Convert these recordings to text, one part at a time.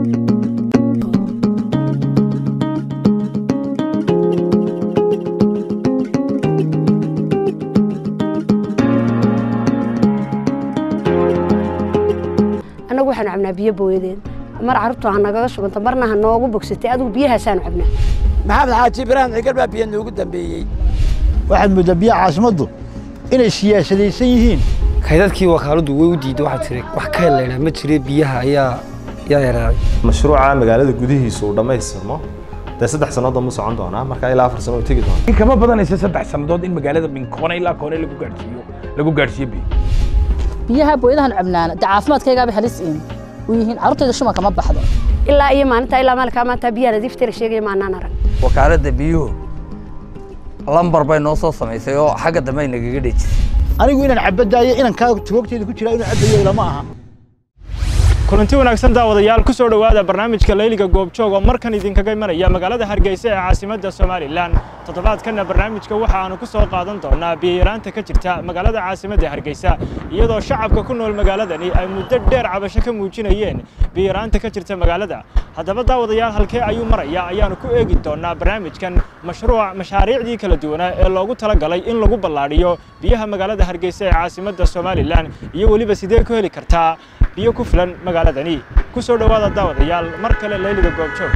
annagu waxaanu cabnaa biyo booyadeed mar carruurtu ha nagaga shubanta marna ha noogu bogsatay adigu biyahaasaanu cabnaa maxamed xaaji ibraahim cigal baa biyo noogu dambeeyey waxaad mooddaa biyaha caasimaddu inay siyaasadaysan yihiin kaydadkii wakaaladdu way u diiday waxaa tiri wax ka helaynaa ma jire biyaha ayaa yaa yaraaday mashruuca magaalada gudihiisa uu dhammaystirmo dee saddex sannadood mu socon doonaa marka ilaa afar sano u tegi doona in kama badanaysa saddex sannadood in magaalada min koone ilaa koone lagu gaadhsiiyo lagu gaadhsiiyo biyo biyaha booyadahan cabnaana dee caafimaadkaygaaba halis in u yihiin carruurtayda shuma kama baxdo ilaa iyo maalinta ilaa maalinkaa maanta biyaha nadiiftira sheegaya maanaan arag wakaaladda biyuhu lambar bay noo soo samaysay oo xagga dambe ay nagaga dhejisay anigu inaan cabadaayo inankaa tugogteeda ku jiraa inuu cabayo ilama aha kulanti wanaagsan daawadayaal ku soo dhowaada barnaamijka layliga goobjoog oo markan idinkaga imanaya magaalada hargeysa ee caasimadda somalilan toddobaadkanna barnaamijka waxa aanu ku soo qaadan doonaa biyayaraanta ka jirta magaalada caasimadda hargeysa iyadoo shacabka ku nool magaaladani ay muddo dheer cabasho ka muujinayeen biyayaraanta ka jirta magaalada haddaba daawadayaal halkee ayuu maraya ayaanu ku eegi doonaa barnaamijkan mashruuc mashaariicdii kala duwanaa ee loogu talagalay in lagu ballaadhiyo biyaha magaalada hargeysa ee caasimadda somalilan iyo weliba sidee ku heli kartaa biyo ku filan magaaladani ku soo dhowaada daawadayaal mar kale layliga goobjoog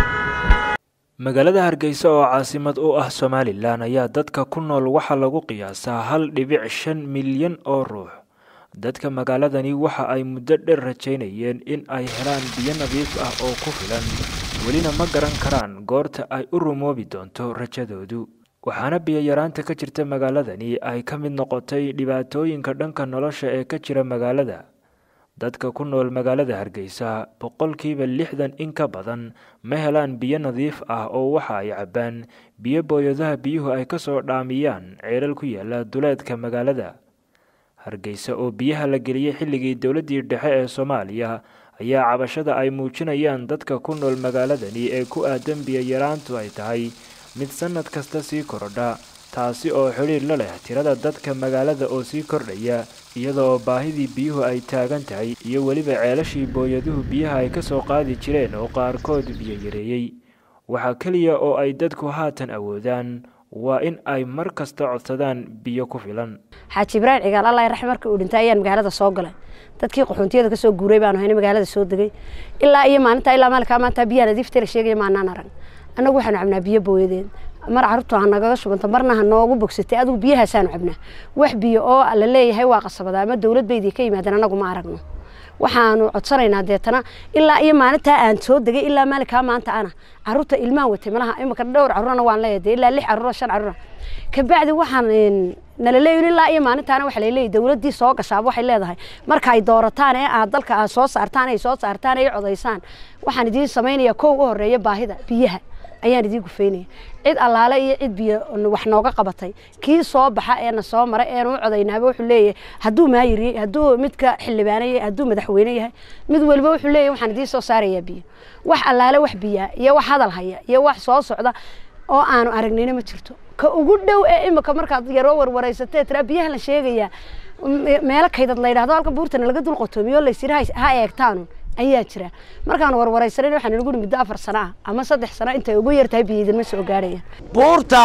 magaalada hargeysa oo caasimad u ah somalilan ayaa dadka ku nool waxaa lagu qiyaasaa hal dhibic shan milyan oo ruux dadka magaaladani waxa ay muddo dheer rajaynayeen in ay helaan biyo nadiif ah oo ku filan welina ma garan karaan goorta ay u rumoobi doonto rajadoodu waxaana biyayaraanta ka jirta magaaladani ay ka mid noqotay dhibaatooyinka dhanka nolosha ee ka jira magaalada dadka ku nool magaalada hargeysa boqolkiiba lixdan in ka badan ma helaan biyo nadiif ah oo waxa ay cabbaan biyo booyadaha biyuhu ay ka soo dhaamiyaan ceelal ku yaala duleedka magaalada hargeysa oo biyaha la geliyey xilligii dowladdii dhexe ee soomaaliya ayaa cabashada ay muujinayaan dadka ku nool magaaladani ee ku aadan biyayaraantu ay tahay mid sannad kasta sii korodha taasi oo xidhiir la leh tirada dadka magaalada oo sii kordhaya iyada oo baahidii biyuhu ay taagan tahay iyo weliba ceelashii booyaduhu biyaha ay ka soo qaadi jireen oo qaarkood biyo yareeyey waxaa keliya oo ay dadku haatan awoodaan waa in ay mar kasta codsadaan biyo ku filan xaaji ibraahim cigaal allah raxm markii uu dhintay ayaan magaalada soo galay dadkii qaxoontiyada ka soo guuray baanu hayna magaalada soo degay ilaa iyo maalinta ilaa maalinkaa maanta biyaha nadiiftira sheegaya maanaan arag annagu waxaanu cabnaa biyo booyadeed mar carruurtu ha nagaga shubanta marna ha noogu bogsatay adigu biyahaasaanu cabnaa wax biyo oo la leeyahay waa qasabada ama dowlad baydii ka yimaadeen annagu ma aragno waxaanu codsanaynaa deetana ilaa iyo maalintaa aan soo degay ilaa maalinkaa maanta ana carruurta ilmaan watay malaha imika dhowr carruurna waan leeyahay ilaa lix carruur shan carruur kabacdi waxaan nala leeyahay ilaa iyo maalintaana waxa laleeyahay dowladdii soo gashaaba waxay leedahay marka ay doorataan ee aad dalka aad soo saartaan ay soo saartaan ay codaysaan waxaan idiin samaynayaa kow u horeeya baahida biyaha ayaan idiin gufaynaya cid allaale iyo cid biyo wax nooga qabatay kii soo baxa eena soo maray eenu u codaynaaba wuxuu leeyahay hadduu maayir yahay hadduu midka xildhibaane yahay hadduu madaxweyne yahay mid waliba wuxuu leeyahay waxaan idiin soo saarayaa biyo wax allaale wax biyaa iyo wax hadal haya iyo wax soo socda oo aanu aragnayna ma jirto ka ugu dhow ee imika markaad yaroo warwaraysatee tiraa biyaha la sheegayaa meelo kaydad la yidhahdo halka buurtana laga dul qotoomiyo laysiri ha eegtaanu ayaa jira markaan warwaraysanan waxaan inagu muddo afar sano ah ama saddex sano intay ugu yartahay biyo idinma soo gaarhayaan buurta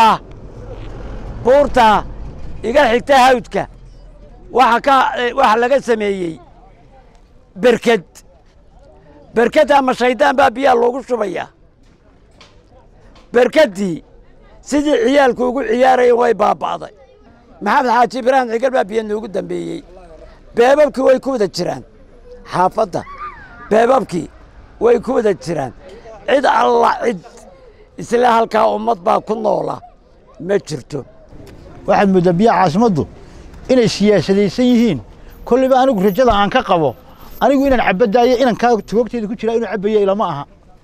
buurta iga xigta hawdka waxa ka waxa laga sameeyey berked berked ama shaydaan baa biyaha loogu shubayaa berkeddii sidii ciyaalku ugu ciyaarayeen way baaba'day maxamed xaaji ibraahim cigal baa biyo noogu dambeeyey beebabkii way ku wada jiraan xaafadda beebabkii way ku wada jiraan cid alla cid isla halkaa ummad baa ku noola ma jirto waxaad mooddaa biyaha caasimaddu inay siyaasadaysan yihiin kollayba anigu rajada aan ka qabo anigu inaan cabadaayo inankaa tugogteeda ku jiraa inuu cabayo ilama aha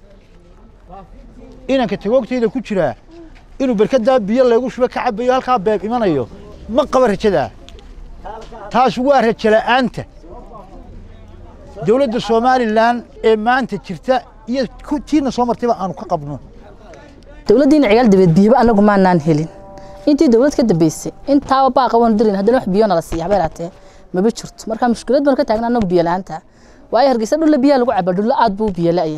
inanka tugogteeda ku jiraa inuu berkadaa biyo laygu shuba ka cabayo halkaa beeb imanayo ma qaba rajadaa taas waa rajo la'aanta dowladda somalilan ee maanta jirta iyo tiina soo martayba aanu ka qabno dowladdiina cigaal dabeed biyaba anagu maanaan helin intii dowlad ka dambeysay intaaba baaqa waanu dirin haddana wax biyo nala siiya habeen haatee maba jirto marka mushkilad baanu ka taagna anagu biyo la'aanta waayo hargeysa dhulla biyaha lagu caba dhulla aad buu biyo la'yahay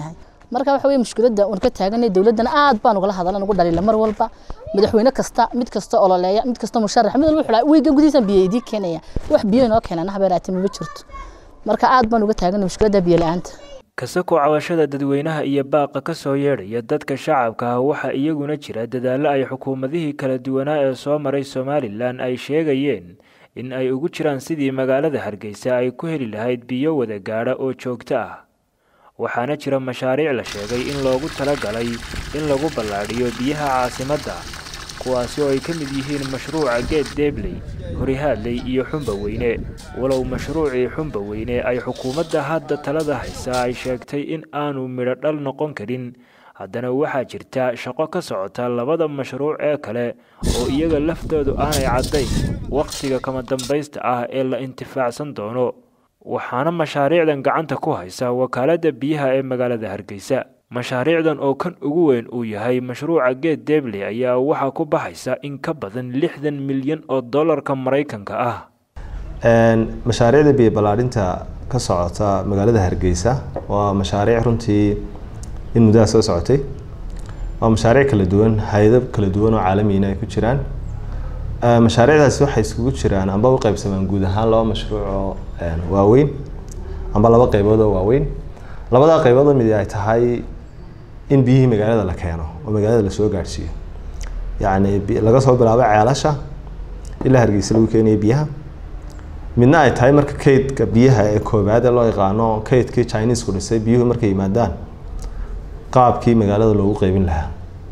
marka waxa weye mushkiladda uun ka taaganay dowladdana aad baan ugala hadala ugu dhalila mar walba madaxweyne kasta mid kasta ololeeya mid kasta musharax mid walba wuxuu weyga gudihiisan biyo idii keenaya wax biyo inoo keenana habeeraati mama jirto marka aad baan uga taaganay mushkiladda biyo la-aanta kasako cawashada dadweynaha iyo baaqa ka soo yeedhaya dadka shacabka ah waxaa iyaguna jira dadaallo ay xukuumadihii kala duwanaa ee soo maray somalilan ay sheegayeen in ay ugu jiraan sidii magaalada hargeysa ay ku heli lahayd biyo wada gaadha oo joogto ah waxaana jira mashaariic la sheegay in loogu talagalay in lagu ballaadhiyo biyaha caasimadda kuwaasi oo ay ka mid yihiin mashruuca geed deebley horihaadley iyo xumba weyne walow mashruucii xumba weyne ay xukuumadda hadda talada haysaa ay sheegtay in aanu midho dhal noqon karin haddana waxaa jirta shaqo ka socota labada mashruuc ee kale oo iyaga laftoodu aanay caddayn wakhtiga kama dambaysta ah ee la intifaacsan doono waxaana mashaariicdan gacanta ku haysa wakaaladda biyaha ee magaalada hargeysa mashaariicdan oo kan ugu weyn uu yahay mashruuca geed deebley ayaa waxaa ku baxaysa in ka badan lixdan milyan oo dollarka maraykanka ah mashaariicda biyo ballaadhinta ka socota magaalada hargeysa waa mashaariic runtii in muddaha soo socotay waa mashaariic kala duwan hay-ado kala duwan oo caalamiina ay ku jiraan mashaariicdaasi waxay iskugu jiraan amba u qaybsamaan guud ahaan laba mashruuc oo waaweyn amba laba qaybood oo waaweyn labadaa qaybood oo mid ay tahay in biyihii magaalada la keeno oo magaalada lasoo gaadhsiiyo yacni laga soo bilaabo ceelasha ilaa hargeysa lagu keenayo biyaha midna ay tahay marka kaydka biyaha ee koobaad ee loo yaqaano kaydkii chinesku dhisay biyuhu markay yimaadaan qaabkii magaalada loogu qeybin lahaa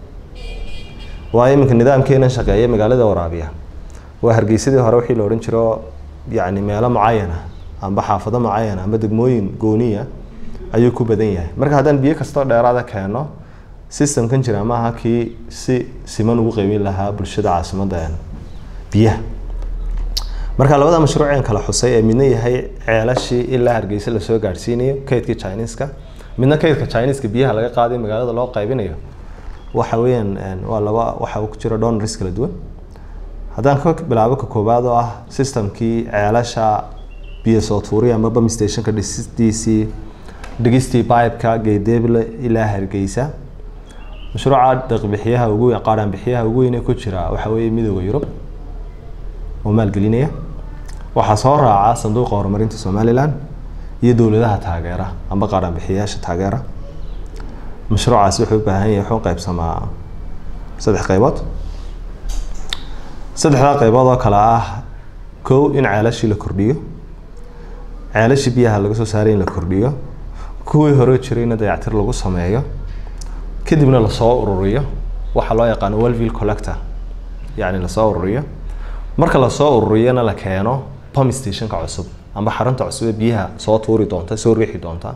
waayo iminka nidaamkeenan shaqeeya magaalada waraabiya waa hargeysadii hore wixii la odhan jiro yacni meelo mucayana amba xaafado mucayana amba degmooyin gooniya ayuu ku badan yahay marka haddaan biyo kastoo dheeraada keeno systemkan jira maaha kii si siman ugu qeybin lahaa bulshada caasimadda biyaha marka labada mashruuceen kala xusay ee midna yahay ceelashii ilaa hargeysa lasoo gaadhsiinayo kaydkii chineska midna kaydka chineska biyaha laga qaaday magaalada loo qaybinayo waxa weeyaan waa laba waxa ku jira donors kala duwan haddaan ka bilaabo ka koowaad oo ah systemkii ceelasha biyo soo tuuriya ama bam stationka dhisistiisii dhigistii pipeka geedeeble ilaa hargeysa mashruuca deeqbixiyaha ugu qaadhaan bixiyaha ugu weyn ee ku jira waxa weeye midooda yurub oo maalgelinaya waxaa soo raaca sanduuqa horumarinta somalilan iyo dowladaha taageera amba qaadhaan bixiyayaasha taageera mashruucaasi wuxuu u baahan yahay wuxuu qaybsamaa saddex qaybood saddexdaa qaybood oo kale ah kow in ceelashii la kordhiyo ceelashii biyaha laga soo saaray in la kordhiyo kuwii hore jirayna dayactir lagu sameeyo kadibna lasoo ururiyo waxaa loo yaqaano welville collector yacni lasoo ururiyo marka lasoo ururiyana la keeno pump stationka cusub amba xarunta cusub ee biyaha soo tuuri doonta soo riixi doonta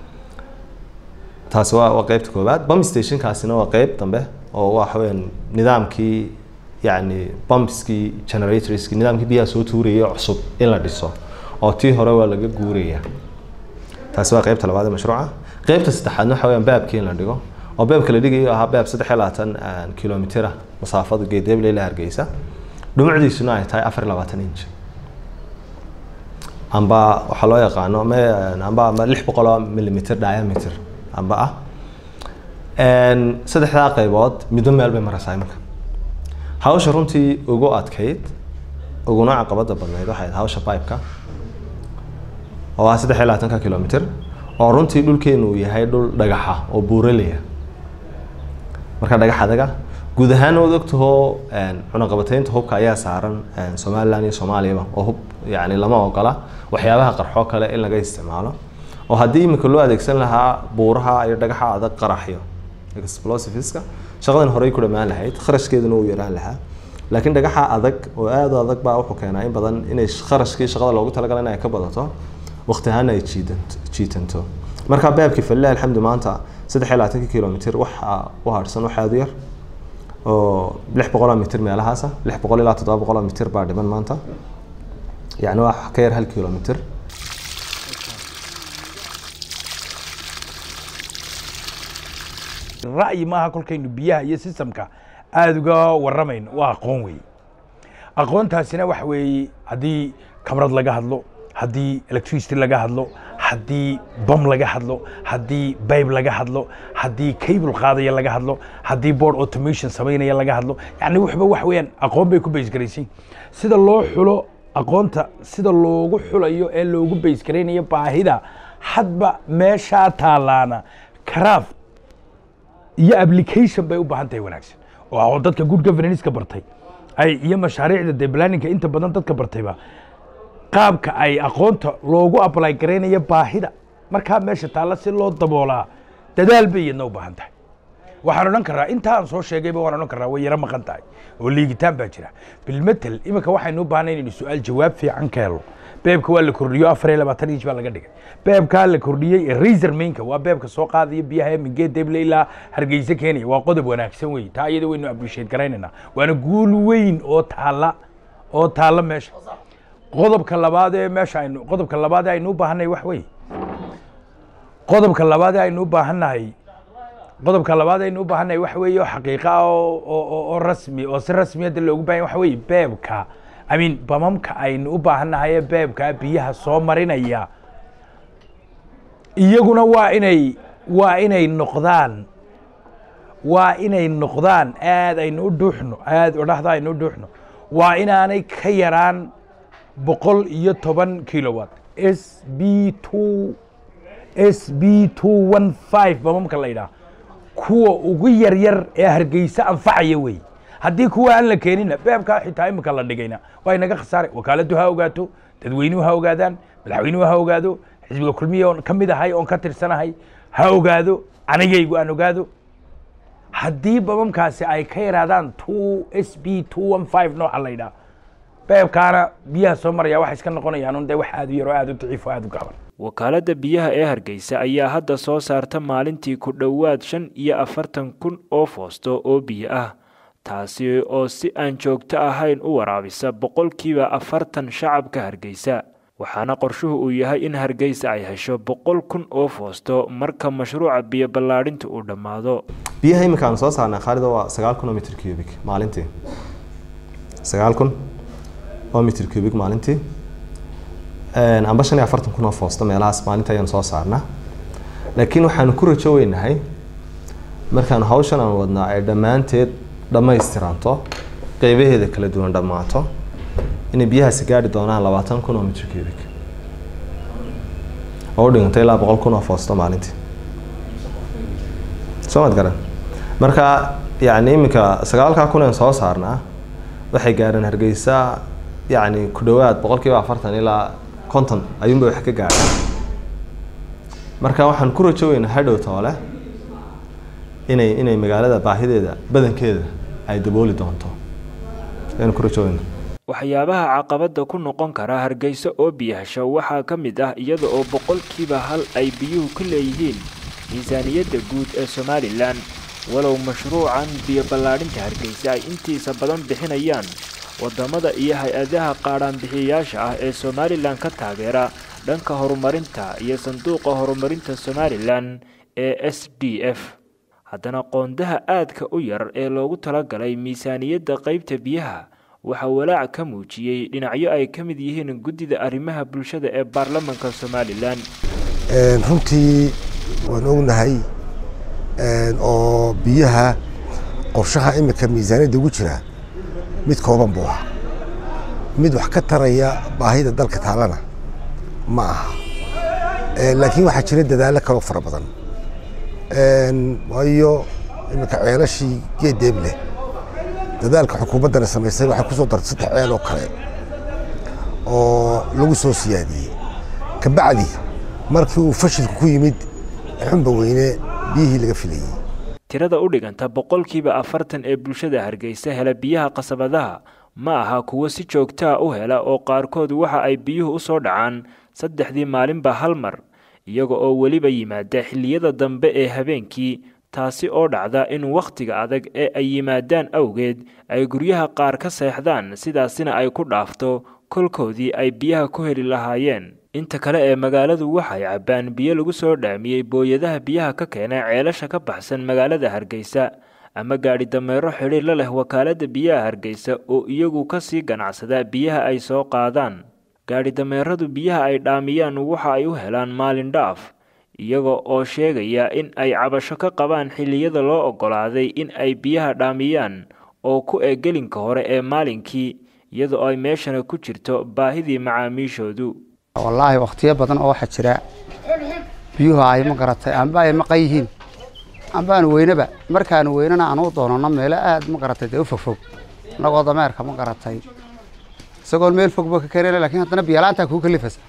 taasi waa waa qeybta koowaad pump stationkaasina waa qeyb dambe oo waxa weeyaan nidaamkii yacni pumpskii generatorskii nidaamkii biyaha soo tuuraya cusub in la dhiso oo tii hore waa laga guuraya taasi waa qeybta labaad ee mashruuca qeybta saddexaadna waxa weeyaan baabkii in la dhigo oo baabka la dhigayo ahaa baab saddex iyo labaatan kilomitira masaafada geedeeble ilaa hargeysa dhumucdiisuna ay tahay afar iyo labaatan inch amba waxaa loo yaqaano me amba amba lix boqol oo millimeter diameter amba ah saddexdaa qaybood midba meel bay maraysaa iminka hawsha runtii ugu adkayd uguna caqabada badnayd waxay ahayd hawsha pipeka oo ah saddex iyo labaatanka kilomitr oo runtii dhulkeenu uu yahay dhul dhagaxa oo buuraleya marka dhagax adaga guud ahaan waad ogtahoo cunaqabateynta hubka ayaa saaran somaliland iyo soomaaliyaba oo hub yani lama ogola waxyaabaha qarxoo kale in laga isticmaalo oo haddii imika loo adeegsan lahaa buuraha iyo dhagaxa adag qaraxyo explosiveska shaqadan horey ku dhammaan lahayd kharashkeeduna uu yaraan lahaa laakiin dhagaxa adag oo aad u adag baa wuxuu keenaa in badan inay kharashkii shaqada loogu talagalay in ay ka badato waqti ahaana ay jiidanto jiitanto marka baabkii falilah alxamdu maanta saddex iyo labaatanki kilomitr waxa u harsan wax aad u yar oo lix boqoloo mitr meelahaasa lix boqol ilaa toddoba boqoloo mitr baa dhiman maanta yani waa ka yar hal kilomitr ra'yi maaha kolkaynu biyaha iyo systemka aada uga waramayno waa aqoon weeye aqoontaasina waxa weeye haddii kabrad laga hadlo haddii electricity laga hadlo haddii bam laga hadlo haddii bayb laga hadlo haddii cable qaadaya laga hadlo haddii board automation samaynaya laga hadlo yani waxba wax weeyaan aqoon bay ku baysgaraysiin sida loo xulo aqoonta sida loogu xulayo ee loogu baysgaraynayo baahida hadba meeshaa taalaana craft iyo application bay u baahan tahay wanaagsan oo dadka good governance-ka bartay ay iyo mashaariicda dee planninga inta badan dadka bartayba qaabka ay aqoonta loogu apply garaynayo baahida markaa meesha taalla si loo daboolaa dadaal bay iyadna u baahan tahay waxaan odhan karaa inta aan soo sheegayba waan odhan karaa way yaro maqan tahay oo liigitaan baa jira bilmetel iminka waxaynu u baahnay inaynu su-aal jawaab fiican ka helo beebka waa la kordhiyo afar iyo labaatan inch baa laga dhigay beebkaa la kordhiyey ee razor mainka waa beebka soo qaadaya biyaha mingee deble ilaa hargeysa keenaya waa qodob wanaagsan wey taa iyada waynu appreciate garaynaynaa waana guul weyn oo taalla oo taalla meesha qodobka labaad ee meesha aynu qodobka labaad ee aynu u baahannahay wax wey qodobka labaad ee aynu u baahannahay qodobka labaad aynu u baahannahay wax weeye oo xaqiiqa ah oo oo oo rasmi oo si rasmiyadda loogu baahan waxa weeye beebka I mean bamamka aynu u baahannahay ee beebka biyaha soo marinaya iyaguna waa inay waa inay noqdaan waa inay noqdaan aad aynu u dhuuxno aad odhahda aynu u dhuuxno waa inaanay ka yaraan boqol iyo toban kilowatt s b two s b two one five bamamka la yidhaah kuwa ugu yaryar ee hargeysa anfacaya wey haddii kuwa aan la keenina beebkaa xitaa imika la dhigayna waa inaga khasaare wakaaladdu ha ogaato dadweynuhu ha ogaadaan madaxweynuhu ha ogaado xisbiga kulmiya oon ka mid ahay oon ka tirsanahay ha ogaado anigaygu aan ogaado haddii bamamkaasi ay ka yaraadaan two s b two one five nooca la yidhaah beebkaana biyaha soo maraya waxay iska noqonayaan dee wax aad u yar oo aad u daciif oo aad u gaaban wakaaladda biyaha ee hargeysa ayaa hadda soo saarta maalintii ku dhowaad shan iyo afartan kun oo foosto oo biyo ah taasi oo si aan joogto ahayn u waraabisa boqolkiiba afartan shacabka hargeysa waxaana qorshuhu uu yahay in hargeysa ay hesho boqol kun oo foosto marka mashruuca biyo ballaadhinta uu dhammaado biyaha iminka aan soo saarnay khaalida waa sagaal kun oo mitr cubic maalintii sagaal kun oo mitr cubic maalintii amba shan iyo afartan kun oo foosto meelahaas maalinta ayaan soo saarnaa laakiin waxaanu ku rajo weynahay markaan hawshan aan wadnaa ay dhammaanteed dhammaystiranto qeybaheeda kala duwan dhammaato inay biyahaasi gaadhi doonaan labaatan kun oo mitr cubic oo u dhiganta ilaa boqol kun oo foosto maalintii soo mad garan marka yacni iminka sagaalkaa kun aan soo saarnaa waxay gaadheen hargeysa yacni ku dhowaad boqolkiiba afartan ilaa konton ayuunbay wax ka gaadhaan marka waxaan ku rajo weynaa hadhow toole inay inay magaalada baahideeda badankeeda ay dabooli doonto ayaan ku rajo weynaa waxyaabaha caqabadda ku noqon kara hargeysa oo biyahasho waxaa ka mid ah iyada oo boqolkiiba hal ay biyuhu ka leeyihiin miisaaniyadda guud ee somalilan walow mashruucan biyo ballaadhinta hargeysa ay intiisa badan bixinayaan waddamada iyo hay-adaha qaadhaanbixiyayaasha ah ee somalilan ka taageera dhanka horumarinta iyo sanduuqa horumarinta somalilan ee s d f haddana qoondaha aadka u yar ee loogu talagalay miisaaniyadda qaybta biyaha waxaa walaac ka muujiyey dhinacyo ay ka mid yihiin guddida arrimaha bulshada ee baarlamanka somalilan runtii waan ognahay oo biyaha qorshaha iminka miisaaniyadda ugu jira mid kooban buu ahaa mid wax ka taraya baahida dalka taalana ma aha laakiin waxaa jira dadaallo kaloo fara badan waayo iminka ceelashii geedeeb leh dadaalka xukuumaddana samaysay waxay ku soo dartay saddex ceel oo kale oo lagu soo siyaadiyey kabacdi markii uu fashilku ku yimid xunba weyne biyihii laga filayey tirada u dhiganta boqolkiiba afartan ee bulshada hargeysa hela biyaha qasabadaha ma aha kuwo si joogtaa u hela oo qaarkood waxa ay biyuhu u soo dhacaan saddexdii maalinba hal mar iyaga oo weliba yimaada xilliyada dambe ee habeenkii taasi oo dhacda in wakhtiga adag ee ay yimaadaan awgeed ay guryaha qaar ka seexdaan sidaasina ay ku dhaafto kolkoodii ay biyaha ku heli lahaayeen inta kale ee magaaladu waxay cabbaan biyo lagu soo dhaamiyey booyadaha biyaha ka keena ceelasha ka baxsan magaalada hargeysa ama gaadhi dameero xidhiir la leh wakaaladda biyaha hargeysa oo iyagu ka sii ganacsada biyaha ay soo qaadaan gaadhi dameeradu biyaha ay dhaamiyaan waxa ay u helaan maalin dhaaf iyaga oo sheegaya in ay cabasho ka qabaan xilliyada loo oggolaaday in ay biyaha dhaamiyaan oo ku eg gelinka hore ee maalinkii iyadoo ay meeshana ku jirto baahidii macaamiishoodu wallaahi wakhtiyo badan oo waxaa jira biyuhu ay ma garatay amba ay maqan yihiin amba aan weynaba markaanu weynana aan u doonano meelo aad ma garatay dee u fogfog annagoo dameerka ma garatay isagoon meel fogba ka keenayna lakiin haddana biyalaantaa kuu kalifaysa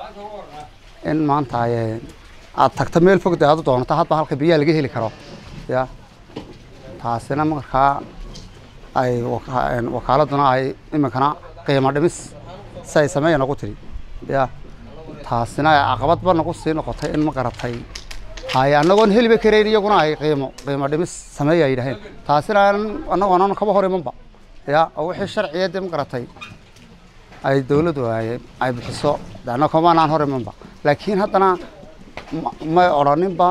in maanta aad tagto meel fog dee aad u doonato hadba halka biyaha laga heli karo ya taasina markaa ay wakaaladuna ay iminkana qiimo dhimis si ay sameeya nagu tiri ya taasina caqabadba nagu sii noqotay in ma garatay hay annagoon heliba karayn iyaguna ay qiimo qiimo dhimis sameeya ay yidhaheen taasina annagoonan kaba hor imanba ya oo wixii sharciya dee ma garatay ay dawladdu ay bixiso annaga kamanaan hor imanba laakiin haddana may odhaninba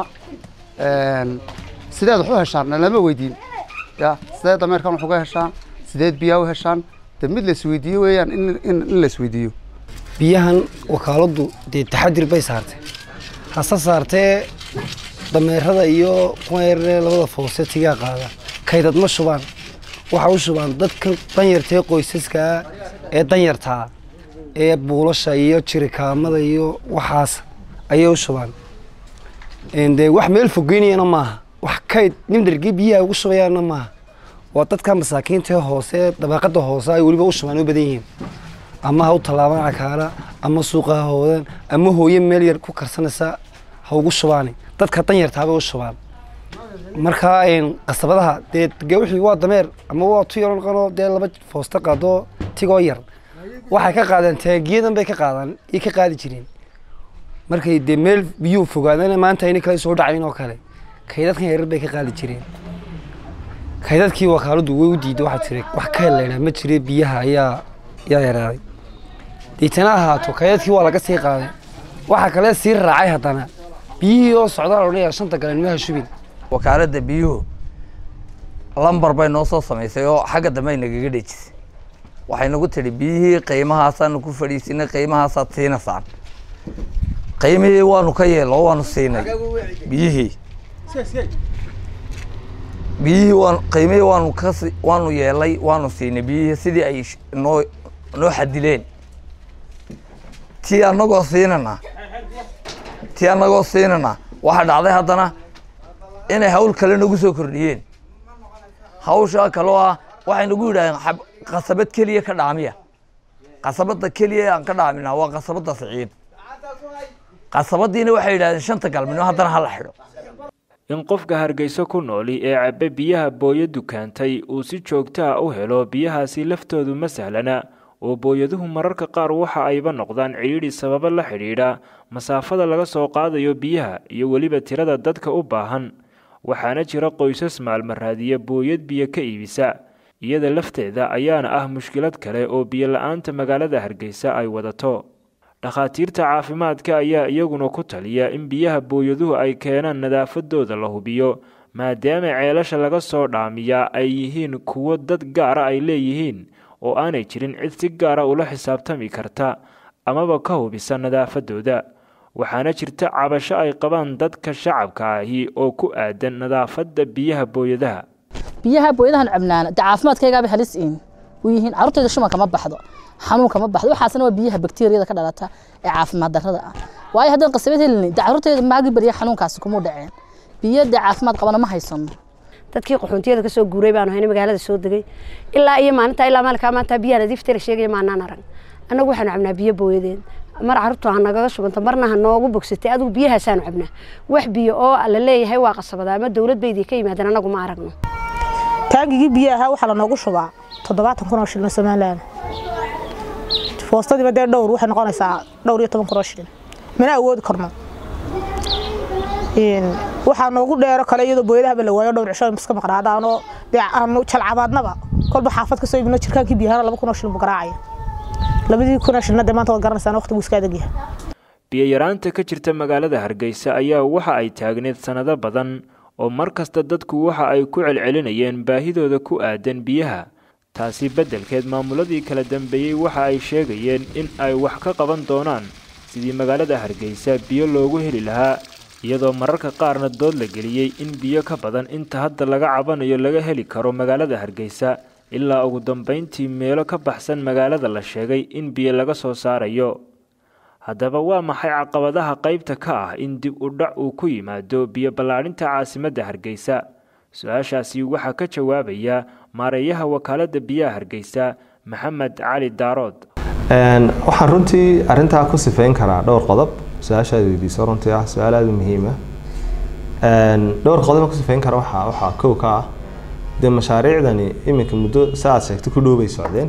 sideed wax u heshaan lama weydiin ya sideed dameerkan wax uga heshaan sideed biyaa u heshaan de mid la isweydiiyo weeyaan in la isweydiiyo biyahan wakaaladdu dee taxadir bay saartay hase saartee dameerada iyo kuwa yaree labada foose tigaa qaada kaydad ma shubaan waxa u shubaan dadkan danyartaee qoysaskaa ee danyartaa ee buulasha iyo jirikaamada iyo waxaas ayay u shubaan dee wax meel fogeynayana maaha wax kayd nimdargii biyaha ugu shubayaana maaha waa dadka masaakiintaee hoose dabaqada hoose ay weliba u shubaan u badan yihiin ama ha u tallaabaan cakaala ama suuqa ha hoodaan ama hooye meel yar ku karsanaysa ha ugu shubaani dadka danyartaabay u shubaan markaa qasabadaha dee wixii waa dameer ama waa tu yaro qanoo dee laba foosta qaadoo tigoo yar waxay ka qaadaan taagiyadan bay ka qaadaan iyo ka qaadi jireen markay dee meel biyuu fogaadana maanta ayna kala soo dhacayn oo kale kaydadkan yarar bay ka qaadi jireen kaydadkii wakaaladdu way u diiday waxaa tiri wax ka helaynaa ma jire biyaha ayaa yaa yaraaday diitana ahaato kaydadkii waa laga sii qaaday waxaa kale sii raacay haddana biyihii oo socdaal odhanaya shanta galeen maha shubin wakaaladda biyuhu lambar bay noo soo samaysay oo xagga dambe ay nagaga dhejisay waxay nagu tidhi biyihii qiimahaasaanu ku fadhiisinay qiimahaasaad siinaysaan qiimihii waanu ka yeelo waanu siinay biyihii biyihii waan qiimihii waanu ka waanu yeelay waanu siinay biyihii sidii ay noo noo xadileen tii annagoo siinana tii annagoo siinana waxaa dhacday haddana inay hawl kale nagu soo kordhiyeen hawshaa kaloo ah waxay nagu yidhahdeen qasabad keliya ka dhaamiya qasabadda keliya aan ka dhaamina waa qasabadda siciid qasabadiina waxay yidhahdeen shanta galmino haddana hala xidho in qofka hargeyso ku nooli ee cabbe biyaha booyadu keentay uu si joogto ah u helo biyahaasi laftoodu ma sahlana oo booyaduhu mararka qaar waxa ayba noqdaan cidhiidhi sababo la xidhiidha masaafada laga soo qaadayo biyaha iyo weliba tirada dadka u baahan waxaana jira qoysas maalmaraadiya booyad biyo ka iibisa iyada lafteeda ayaana ah mushkilad kale oo biyo la-aanta magaalada hargeysa ay wadato dhakhaatiirta caafimaadka ayaa iyaguna ku taliya in biyaha booyaduhu ay keenaan nadaafadooda la hubiyo maadaama ceelasha laga soo dhaamiyaa ay yihiin kuwo dad gaara ay leeyihiin oo aanay jirin cid si gaara ula xisaabtami karta amaba ka hubisa nadaafadooda waxaana jirta cabasho ay qabaan dadka shacabka ahi oo ku aadan nadaafadda biyaha booyadaha biyaha booyadahan cabnaana dee caafimaadkaygaaba halis in u yihiin carruurtayda shumanka ma baxdo xanuunka ma baxdo waxaasna waa biyaha bakteeriyada ka dhalata ee caafimaad darrada ah waayo haddaan qasabad helin dee carruurtayda maagi barya xanuunkaasi kuma dhaceen biyo dee caafimaad qabana ma haysano dadkii qaxoontiyada kasoo guuray baanu hayna magaalada soo degay ilaa iyo maalinta ilaa maalinkaa maanta biyaha nadiifta la sheegaya maanaan arag annagu waxaanu cabnaa biyo booyadeed mar carruurtu ha nagaga shubanta marna ha noogu bogsatay adigu biyahaasaanu cabnaa wax biyo oo la leeyahay waa qasabada ama dowlad baydii ka yimaadeen annagu ma aragno taangigii biyaha waxaa lanoogu shubaa toddobaatan kun oo shilin somalilan foostadiiba dee dhowr waxay noqonaysaa dhowr iyo toban kun oo shilin mana awoodi karno waxaa noogu dheero kale iyadoo booyadahaba la waayo dhowr cisho iska maqnaadaanoo dee aanu jalcabaadnaba kolba xaafad kasoo ibno jirkaankii biyahana laba kun oo shilin buu garaacaya labadii kun oo shilina dee maanta waad garanaysaan waqtigu iska adag yahay biyayaraanta ka jirta magaalada hargeysa ayaa waxa ay taagneed sannado badan oo mar kasta dadku waxa ay ku celcelinayeen baahidooda ku aadan biyaha taasi beddelkeed maamuladii kala dambeeyey waxa ay sheegayeen in ay wax ka qaban doonaan sidii magaalada hargeysa biyo loogu heli lahaa iyadoo mararka qaarna dood la geliyey in biyo ka badan inta hadda laga cabanayo laga heli karo magaalada hargeysa ilaa ugu dambayntii meelo ka baxsan magaalada la sheegay in biyo laga soo saarayo haddaba waa maxay caqabadaha qaybta ka ah in dib u dhac uu ku yimaado biyo ballaadhinta caasimadda hargeysa su-aashaasi waxaa ka jawaabaya maareeyaha wakaaladda biyaha hargeysa maxamed cali daarood waxaan runtii arintaa ku sifeyn karaa dhowr qodob su-aashaad weydiiso runtii ah su-aal aada u muhiima dhowr qodob ku sifeyn kara waxaa waxaa kow ka ah dee mashaariicdani iminka muddo sa aad sheegtay ku dhow bay socdeen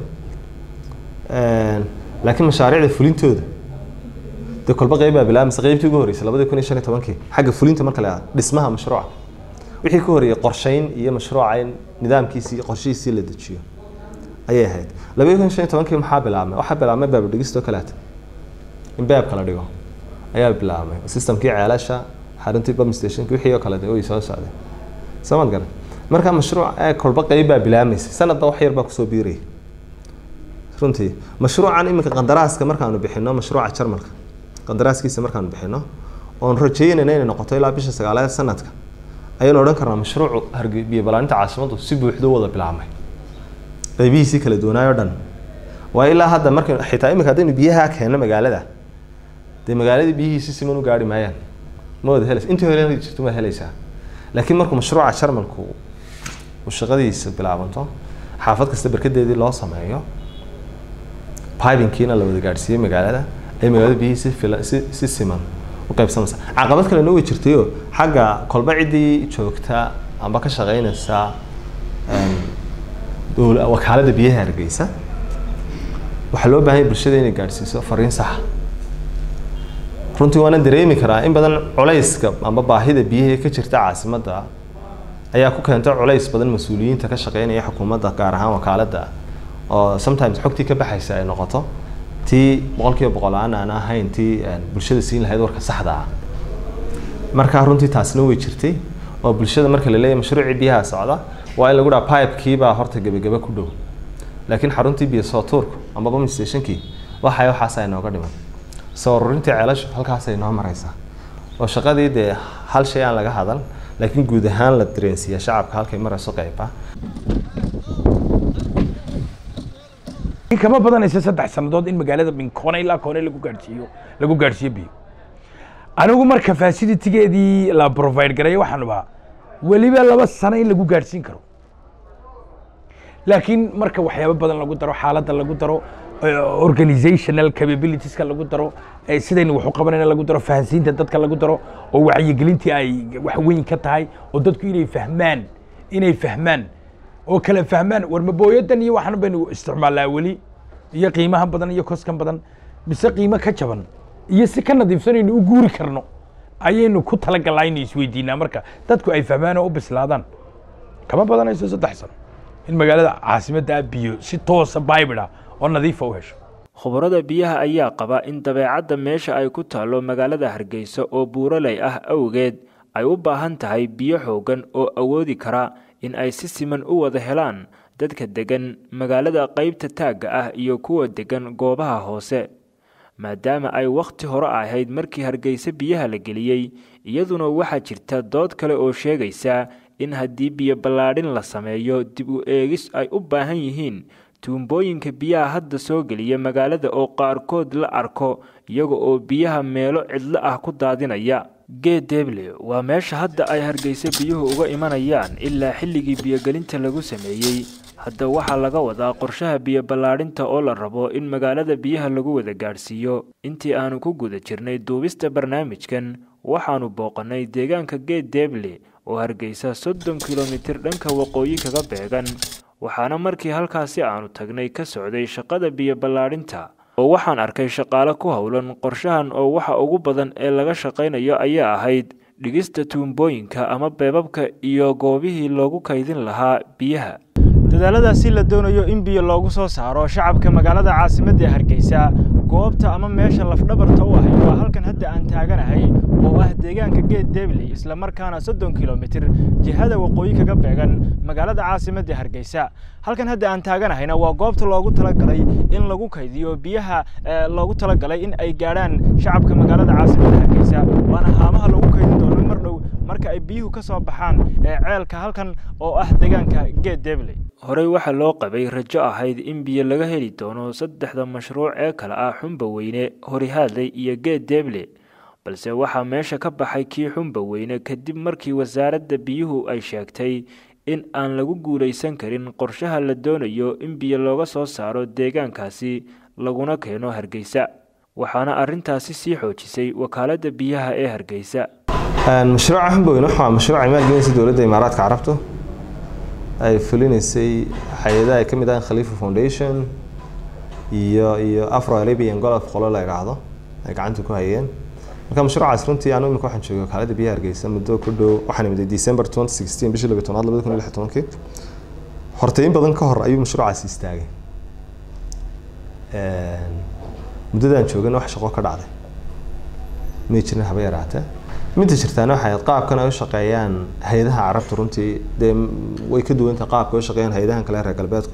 laakiin mashaariicda fulintooda dee kolba qeyb baa bilaabmaysa qeybtii ugu horreysay labadii kun iyo shan iyo tobankii xagga fulinta marka la yihahdo dhismaha mashruuca wixii ka horreeyay qorsheyn iyo mashruuca in nidaamkiisii iyo qorshihiisii la dejiyo ayay ahayd labadii kun iyo shan iyo tobankii maxaa bilaabmay waxaa bilaabmay baab dhigistoo kaleeta in baabka la dhigo ayaa bilaabmay systemkii ceelasha xaruntii bum stationki wixii oo kale de way soo socday samad garan marka mashruuc ee kolba qeyb baa bilaabmaysay sanadba wax yar baa kusoo biirayay runtii mashruucan iminka qandaraaska markaanu bixino mashruuca jarmalka qandaraaskiisa markaanu bixino oon rajeynayna inay noqoto ilaa bisha sagaalaad sanadka ayaynu odhan karnaa mashruucu harge biyo balaaninta caasimaddu si buuxdo wada bilaabmay qeybihiisii kala duwanaayoo dhan waa ilaa hadda markay xitaa iminka haddaynu biyaha keenno magaalada dee magaaladii biyihii si siman u gaari maayaan ma wada helaysa intii hore heli jirto waad helaysaa laakiin markuu mashruuca jarmalku uu shaqadiisa bilaabanto xaafad kasta barkadeedii loo sameeyo pibinkiina la wada gaadhsiiyey magaalada ay magaalada biyihii si fila si si siman u qaybsamaysa caqabad kalena way jirtayoo xagga kolba ciddii joogta amba ka shaqeynaysa wakaaladda biyaha hargeysa waxaa loo baahan yahay bulshada inay gaadhsiiso fariin saxa runtii waana dareemi karaa in badan culayska amba baahida biyihii ka jirta caasimadda ayaa ku keenta culays badan mas-uuliyiinta ka shaqeynaya xukuumadda gaar ahaan wakaaladda oo sometimes xogtii ka baxaysa ay noqoto tii boqolkiiba boqol aan aan ahayn tii bulshada siin lahayd warka saxda ah marka runtii taasna way jirtay oo bulshada marka la leeyahay mashruucii biyaha socda waa in lagu dhaha pipekii baa horta gebageba ku dhow laakiin xaruntii biyo soo tuurku amba bum stationkii waxay waxaasa inooga dhiman soo ururintii ceelashu halkaasay noo maraysaa oo shaqadii dee hal shay aan laga hadal laakiin guud ahaan la dareensiiya shacabka halkay marayso qeyba in kama badanaysa saddex sannadood in magaalada min koone ilaa koone lagu gaadhsiiyo lagu gaadhsiiyo biyo anigu marka facilitigeedii la provide gareeyo waxaan ubaa weliba laba sano in lagu gaadhsiin karo laakiin marka waxyaabo badan lagu daro xaaladda lagu daro organizational capabilitieska lagu daro sidaynu wax u qabanayna lagu daro fahansiinta dadka lagu daro oo wacyigelintii ay wax weyn ka tahay oo dadku inay fahmaan inay fahmaan oo kala fahmaan warmabooyadan iyo waxan baynu isticmaalnaa weli iyo qiimaha badan iyo koskan badan mise qiimo ka jaban iyo si ka nadiifsanaynu u guuri karno ayaynu ku talagalnaa inay isweydiinaa marka dadku ay fahmaan oo u bislaadaan kama badanayso saddex sano in magaalada caasimadda biyo si toosa baybida oo nadiifa u hesho khubarada biyaha ayaa qaba in dabeecadda meesha ay ku taallo magaalada hargeysa oo buuraley ah awgeed ay u baahan tahay biyo xooggan oo awoodi kara in ay si siman u wada helaan dadka deggan magaalada qaybta taagga ah iyo kuwa deggan goobaha hoose maadaama ay wakhti hore ahayd markii hargeysa biyaha la geliyey iyaduna waxaa jirta dood kale oo sheegaysa in haddii biyo ballaadhin la sameeyo dib u eegis ay u baahan yihiin tuumbooyinka biyaha hadda soo geliya magaalada oo qaarkood la arko iyaga oo biyaha meelo cidlo ah ku daadinaya geed deble waa meesha hadda ay hargeysa biyuhu uga imanayaan ilaa xilligii biyogelinta lagu sameeyey hadda waxaa laga wadaa qorshaha biyo ballaadhinta oo la rabo in magaalada biyaha lagu wada gaadhsiiyo intii aanu ku guda jirnay duubista barnaamijkan waxaanu booqannay deegaanka geed deble oo hargeysa soddon kilomitir dhanka waqooyi kaga beegan waxaana markii halkaasi aanu tagnay ka socday shaqada biyo ballaadhinta oo waxaan arkay shaqaale ku howlan qorshahan oo waxa ugu badan ee laga shaqaynayo ayaa ahayd dhigista tuumbooyinka ama beebabka iyo goobihii loogu kaydin lahaa biyaha dadaaladaasi la doonayo in biyo loogu soo saaro shacabka magaalada caasimadda ee hargeysa goobta ama meesha lafdhabarta u ahay waa halkan hadda aan taaganahay oo ah deegaanka geed debley islamarkaana soddon kilomitir jihada waqooyi kaga beegan magaalada caasimadda hargeysa halkan hadda aan taaganahayna waa goobta loogu talagalay in lagu kaydiyo biyaha loogu talagalay in ay gaadhaan shacabka magaalada caasimadda hargeysa waana haamaha lagu kaydin doono mar dhow marka ay biyuhu ka soo baxaan ee ceelka halkan oo ah deegaanka geed debley horey waxaa loo qabay rajo ahayd in biyo laga heli doono saddexda mashruuc ee kale ah xumba weyne horihaadley iyo geed deble balse waxaa meesha ka baxay kii xumba weyne kadib markii wasaaradda biyuhu ay sheegtay in aan lagu guulaysan karin qorshaha la doonayo in biyo looga soo saaro deegaankaasi laguna keeno hargeysa waxaana arrintaasi sii xoojisay wakaaladda biyaha ee hargeysa mashruuca xumba weyne waxaa mashruuca maalgelinaysa dowladda imaaraadka carabta ay fulinaysay hay-adaha ay ka mid ahaan khalifa foundation iyo iyo afro arabian golf qolo la idhaahdo ay gacanta ku hayeen marka mashruucaas runtii anu imika waxaan joogay wakaalada biyaha hargeysa muddo ku dhow waxaan imiday december twenty sixteen bishii labiyi tobnaad labada kun iyo lix tobankii horta in badan ka hor ayuu mashruucaasi istaagay muddadaan joogana wax shaqo ka dhacday may jirin haba yaraatee midda jirtaana waxay ahayd qaabkan ay u shaqeeyaan hay-adaha carabta runtii dee way ka duwanta qaabka ay u shaqeeyaan hay-adahan kale reer galbeedku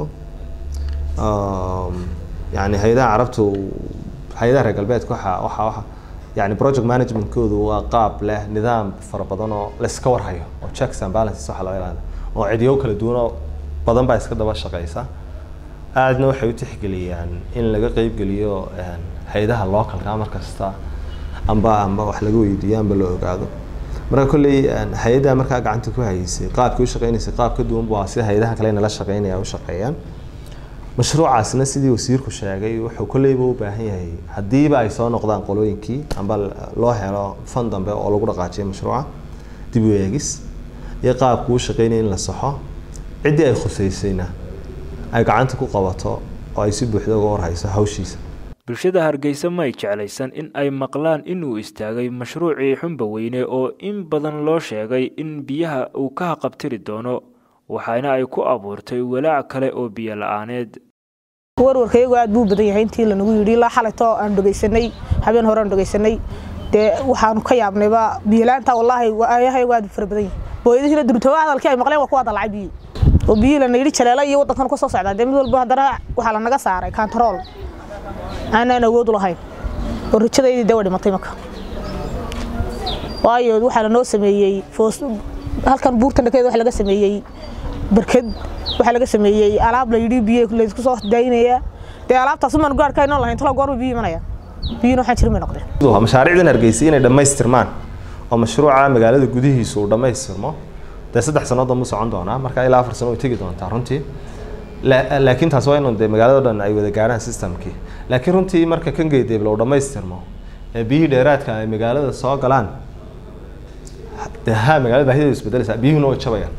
yani hay-adaha carabtu hay-adaha reer galbeedka waxa waxa waxa yani project managementkoodu waa qaab leh nidaam fara badan oo layska warhayo oo checks and balances waxa laga ilaaliyo oo cidyo kala duwan oo badan baa iska daba shaqeysa aadna waxay u tixgeliyaan in laga qeybgeliyo hay-adaha localka mar kasta amba amba wax laga weydiiyo amba la ogaado marka kolley hay-adda markaa gacanta ku hayeysay qaabkii u shaqeynaysay qaab ka duwan waa sida hay-adaha kale nala shaqeynaya u shaqeeyaan mashruucaasna sidii wasiirku sheegay wuxuu kolleyba u baahan yahay haddiiba ay soo noqdaan qolooyinkii amba loo helo fan dambe oo lagu dhaqaajiyo mashruuca dib u eegis iyo qaabku u shaqeynaya in la saxo ciddii ay khuseysayna ay gacanta ku qabato oo ay si buuxda uga warhayso hawshiisa bulshada hargeysa may jeclaysan in ay maqlaan inuu istaagay mashruucii xumba weyne oo in badan loo sheegay in biyaha uu ka haqabtiri doono waxaana ay ku abuurtay walaac kale oo biyo la-aaneed warwarkayagu aad buu badan yahay intii lanagu yidhi ilaa xalayto aan dhegaysanay habeen hore aan dhegaysanay dee waxaanu ka yaabnayba biyolaanta wallaahi ayahayagu aad fara badan yahay booyadihiina durtooba hadalkii ay maqleen waa kuwa dalacay biyi oo biyihii lana yidhi jaleela iyo waddankan ka soo socdaa dee mid walba haddana waxaa lanaga saaray kantarool aanaan awood u lahayn oo rajadaydii dee waa dhimatay marka waayo waxaa lanoo sameeyey foos halkan buurta dhakeeda waxa laga sameeyey barkad waxaa laga sameeyey alaab la yidhi biyo laysku soo daynaya dee alaabtaas umaan gaarka inoo lahayn talo goorma biyo imanaya biyuna waxaan jirin bay noqdeen mashaariicdan hargeysa inay dhammaystirmaan oo mashruuca magaalada gudihiisu uu dhammaystirmo dee saddex sannadood mu socon doonaa marka ilaa afar sano way tegi doontaa runtii laakiin taas waa inuu dee magaalada dhan ay wada gaarhaan systemkii laakiin runtii marka kan geedeebla uu dhammaystirmo ee biyihii dheeraadka ay magaalada soo galaan dee ha magaalada baahideedu isbedelaysaa biyuhuna way jabayaan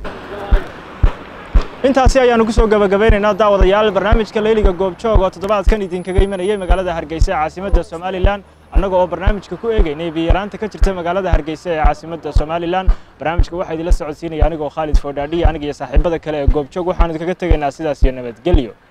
intaasi ayaanu kusoo gabagabeynaynaa daawadayaal barnaamijka leyliga goobjoog oo toddobaadkan idinkaga imanayay magaalada hargeysa ee caasimadda somalilan annaga oo barnaamijka ku eegeynay biyaraanta ka jirta magaalada hargeysa ee caasimadda somalilan barnaamijka waxaa idinla socodsiinaya anigoo khaalid foodhaadhiya aniga iyo saaxiibada kale ee goobjoog waxaan idinkaga tegaynaa sidaas iyo nabadgelyo